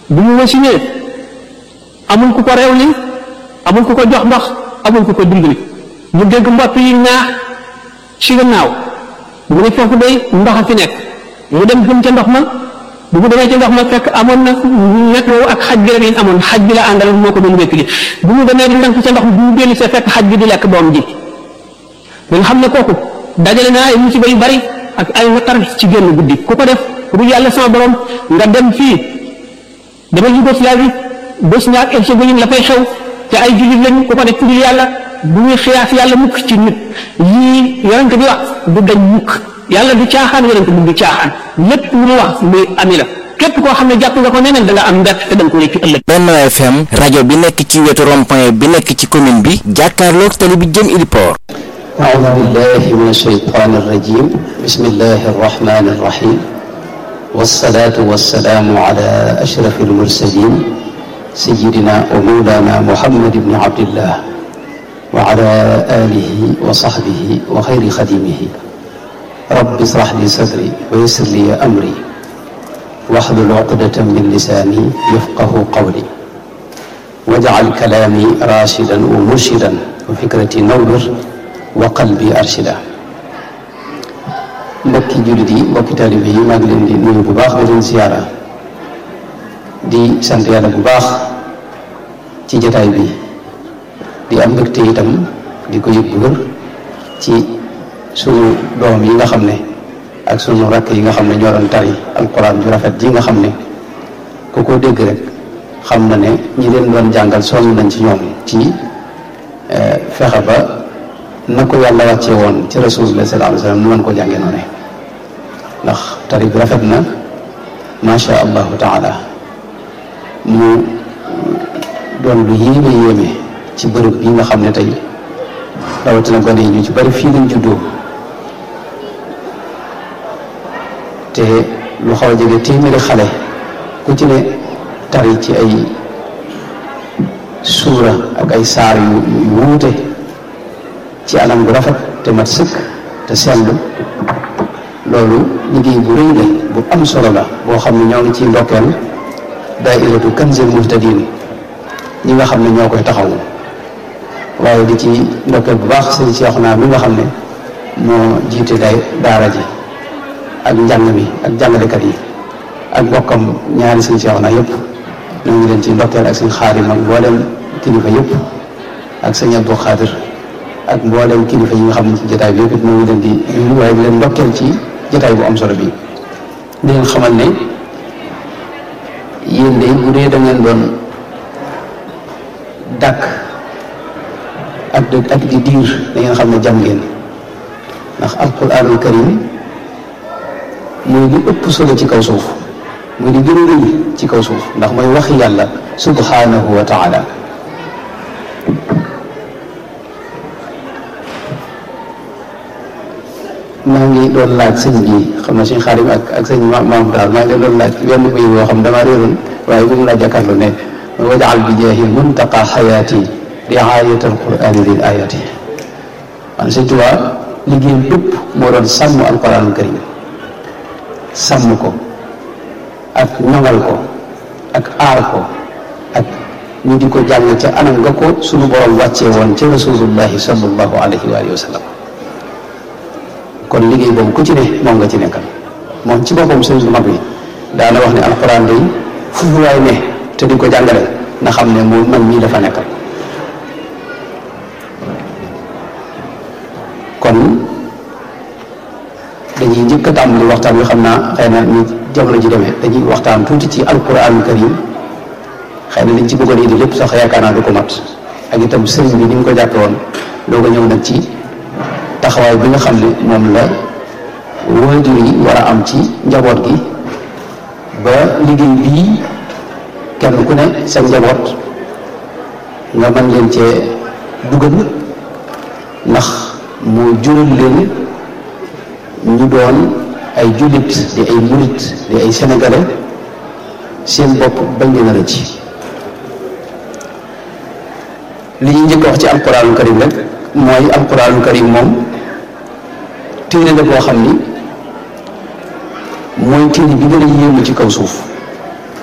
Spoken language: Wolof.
bu mu wasinee amul ku ko rew li amul ku ko jox ndox amul ku ko dimbali mu dégg mbott yi ñaax ci gannaaw mu ne foofu day ndox a fi nekk mu dem jëm ca ndox ma bu mu demee ca ndox ma fekk amoon na nekk woowu ak xaj bi rek lañ amoon xaj bi la àndal moo ko doon wékk li bu mu demee di ndànk ca ndox bu mu dellu see fekk xaj bi di lekk doom ji ba nga xam ne kooku dajale naa ay musiba yu bari ak ay naqar ci génn guddi ku ko def ku dul yàlla sama borom nga dem fii demal Yougoslavie Bosnie ak Herzégovine la fay xew te ay jullit lañ ku ko def ku dul yàlla bu ñuy xiyaas yàlla mukk ci nit yii yonent bi wax du dañ mukk yàlla du caaxaan yonent bi du caaxaan lépp lu mu wax muy ami la képp koo xam ne jàpp nga ko neneen da nga am mbett te da nga ko réccu ëllëg Benno FM rajo bi nekk ci wetu rond-point bi nekk ci commune bi jàkkaarloog tali bi jëm Iliport أعوذ بالله من الشيطان الرجيم بسم الله الرحمن الرحيم والصلاة والسلام على أشرف المرسلين سيدنا ومولانا محمد بن عبد الله وعلى آله وصحبه وخير خديمه رب اشرح لي صدري ويسر لي أمري واحلل عقدة من لساني يفقه قولي واجعل كلامي راشدا ومرشدا وفكرتي نور wa qalbi arshida mbokki jullit yi mbokki taalibe yi maa ngi leen di nuyu bu baax di leen siyaara di sant yàlla bu baax ci jataay bi di am mbégte itam di ko yëg bu wër ci sunu doom yi nga xam ne ak sunu rakk yi nga xam ne ñoo doon tari alquran ju rafet ji nga xam ne ku ko dégg rek xam na ne ñi leen doon jàngal sonn nañ ci ñoom ci fexe ba na ko yàlla wàccee woon ci rasulullah sallallahu alayhi wasallam nu mën ko jàngee noonu ndax tari bi rafet na macha allahu taala mu doon lu yéeme yéeme ci bërëb bi nga xam ne tey rawatina gone yi ñu ci bari fii lañ juddoo te lu xaw a jege téeméeri xale ku ci ne tari ci ay suura ak ay saar yu yu wuute ci anam bu rafet te mat sëkk te sellu loolu liggéey bu rëy la bu am solo la boo xam ne ñoo ngi ciy ndokkeel daairatu kanzil muhtadin ñi nga xam ne ñoo koy taxawu waaye di ci ndokkeel bu baax sëñ Seexuna mi nga xam ne moo jiite day daara ji ak njàng mi ak jàngalekat yi ak bokkam ñaari sëñ Seexuna yëpp ñoo ngi leen ci ndokkeel ak sëñ Xaadim ak mboolem kilifa yëpp ak sëñ Abdou Xaadir ak mboolem kilifa yi nga xam ne ci jotaay bi yëpp it moo ngi leen di nuyu waaye di leen ndokkeel ci jotaay bu am solo bi di leen xamal ne yéen de bu dee da ngeen doon dàkk ak ak di diir da ngeen xam ne jam ngeen ndax alquranul karim mooy li ëpp solo ci kaw suuf mooy li gën a rëy ci kaw suuf ndax mooy waxi yàlla subhanahu wa taala maa ngi doon laaj sëñ bi xam na suñ xaarim ak ak sëñ ma maam daal maa ngi leen doon laaj wenn bay boo xam dama réeroon waaye bu mu laa jàkkaarloo ne wajaal bi jeexi muntaqa xayaati riayat alqurani lil ayati man sëñ Tuubaa liggéeyam bépp moo doon sàmm alquranul karim sàmm ko ak ñoŋal ko ak aar ko ak ñu di ko jàng ca anam nga ko suñu borom wàccee woon ca rasulullahi sallallahu alayhi wa alihi wa sallam kon liggéey boobu ku ci ne moom nga ci nekkal moom ci boppam sëñ bu mag bi daana wax ne alxuraan day fu waay ne te di ko jàngale na xam ne moom man mii dafa nekkal kon dañuy njëkk a tàmbali waxtaan wi xam naa xëy na ñu jamono ji demee dañuy waxtaan tuuti ci alxuraanul karim xëy na liñ ci bëggoon indi lépp sax yaakaar naa du ko mat ak itam sëriñ bi ni mu ko jàppe woon doo ko ñëw nag ci taxawaay bi nga xam ne moom la waajur yi war a am ci njaboot gi ba liggéey bii kenn ku ne sa njaboot nga mën leen cee dugal ndax mu jural leen ñu doon ay jullit di ay murit di ay sénégalais seen bopp bañ leen a rëcc li ñu njëkk wax ci alquranul karim rek mooy alquranul karim moom téere la boo xam ni mooy téere bi gën a yéemu ci kaw suuf